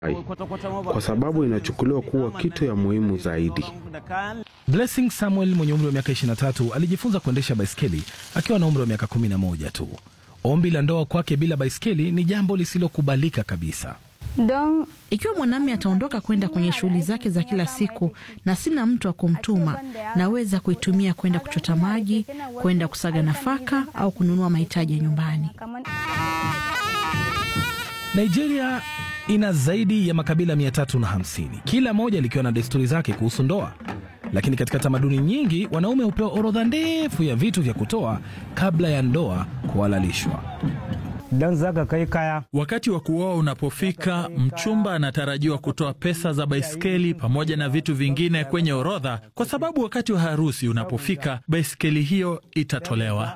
kwa sababu inachukuliwa kuwa kitu ya muhimu zaidi. Blessing Samuel mwenye umri wa miaka 23 alijifunza kuendesha baiskeli akiwa na umri wa miaka 11 tu. Ombi la ndoa kwake bila baiskeli ni jambo lisilokubalika kabisa. Ikiwa mwanamume ataondoka kwenda kwenye shughuli zake za kila siku na sina mtu wa kumtuma, naweza kuitumia kwenda kuchota maji, kwenda kusaga nafaka au kununua mahitaji ya nyumbani. Nigeria ina zaidi ya makabila 350 kila moja likiwa na desturi zake kuhusu ndoa, lakini katika tamaduni nyingi wanaume hupewa orodha ndefu ya vitu vya kutoa kabla ya ndoa kuhalalishwa. Wakati wa kuoa unapofika, mchumba anatarajiwa kutoa pesa za baiskeli pamoja na vitu vingine kwenye orodha, kwa sababu wakati wa harusi unapofika, baiskeli hiyo itatolewa.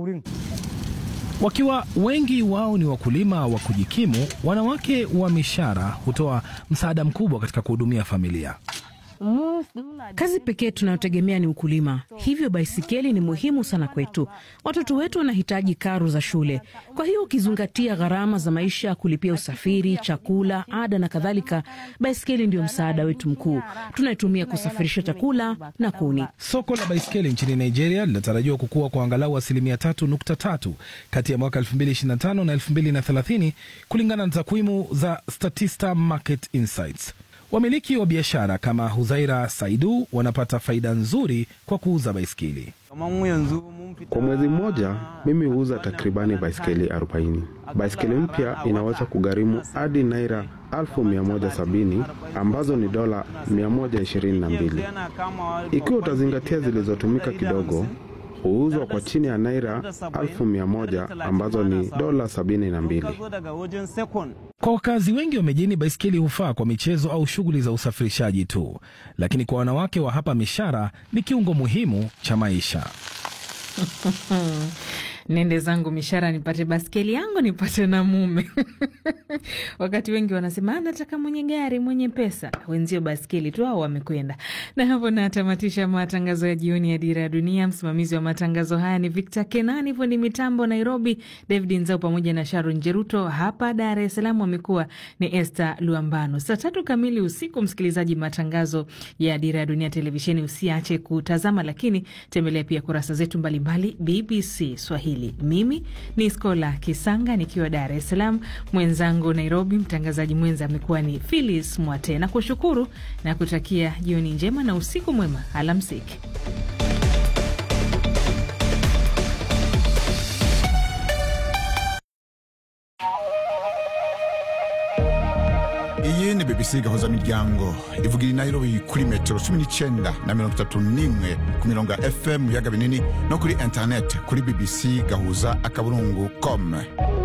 Wakiwa wengi wao ni wakulima wa kujikimu, wanawake wa mishara hutoa msaada mkubwa katika kuhudumia familia. Kazi pekee tunayotegemea ni ukulima, hivyo baisikeli ni muhimu sana kwetu. Watoto wetu wanahitaji karo za shule, kwa hiyo ukizingatia gharama za maisha, kulipia usafiri, chakula, ada na kadhalika, baisikeli ndio msaada wetu mkuu. Tunaitumia kusafirisha chakula na kuni. Soko la baiskeli nchini Nigeria linatarajiwa kukua kwa angalau asilimia 3.3 kati ya mwaka 2025 na 2030 kulingana na takwimu za Statista Market Insights. Wamiliki wa biashara kama Huzaira Saidu wanapata faida nzuri kwa kuuza baiskeli. Kwa mwezi mmoja mimi huuza takribani baiskeli 40. Baiskeli mpya inaweza kugharimu hadi naira 1170 ambazo ni dola 122. Ikiwa utazingatia zilizotumika kidogo, huuzwa kwa chini ya naira 1100 ambazo ni dola 72. Kwa wakazi wengi wa mijini, baiskeli hufaa kwa michezo au shughuli za usafirishaji tu, lakini kwa wanawake wa hapa Mishara ni kiungo muhimu cha maisha. Nende zangu Mishara nipate baskeli yangu nipate na mume. Wakati wengi wanasema anataka mwenye gari mwenye pesa, wenzio baskeli tu au wamekwenda. Na hapo natamatisha matangazo ya jioni ya Dira ya Dunia. Msimamizi wa matangazo haya ni Victor Kenani, fundi mitambo Nairobi David Nzau pamoja na Sharon Jeruto. Hapa Dar es Salaam wamekuwa ni Esther Luambano. Saa tatu kamili usiku, msikilizaji, matangazo ya Dira ya Dunia televisheni usiache kutazama, lakini tembelea pia kurasa zetu mbalimbali BBC Swahili. Mimi ni Skola Kisanga nikiwa Dar es Salaam, mwenzangu Nairobi, mtangazaji mwenza amekuwa ni Philis Mwate, na kushukuru na kutakia jioni njema na usiku mwema. Alamsiki. iyi ni bbc gahuza miryango ivugira i nairobi kuri metero cumi n'icyenda na mirongo itatu n'imwe ku mirongo ya fm mu biyaga binini no kuri interineti kuri bbc gahuza akaburungu com